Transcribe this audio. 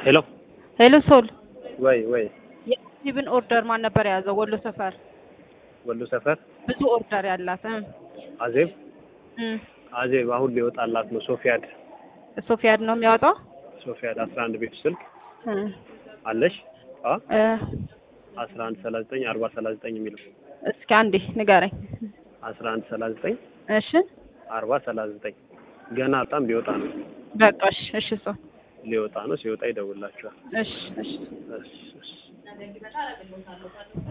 ሄሎ ሄሎ ሶል ወይ ወይ የኢብን ኦርደር ማን ነበር የያዘው? ወሎ ሰፈር ወሎ ሰፈር ብዙ ኦርደር ያላት እ አዜብ እ አዜብ አሁን ሊወጣላት ነው። ሶፊያድ ሶፊያድ ነው የሚያወጣው ሶፊያድ አስራ አንድ ቤቱ ስልክ እ አለሽ አ እ አስራ አንድ ሰላሳ ዘጠኝ አርባ ሰላሳ ዘጠኝ የሚለው እስኪ አንዴ ንገረኝ። አስራ አንድ ሰላሳ ዘጠኝ እሺ አርባ ሰላሳ ዘጠኝ ገና በጣም ሊወጣ ነው በቃ እሺ እሺ ሶል ሊወጣ ነው። ሲወጣ ይደውላችኋል። እሺ እሺ እሺ እሺ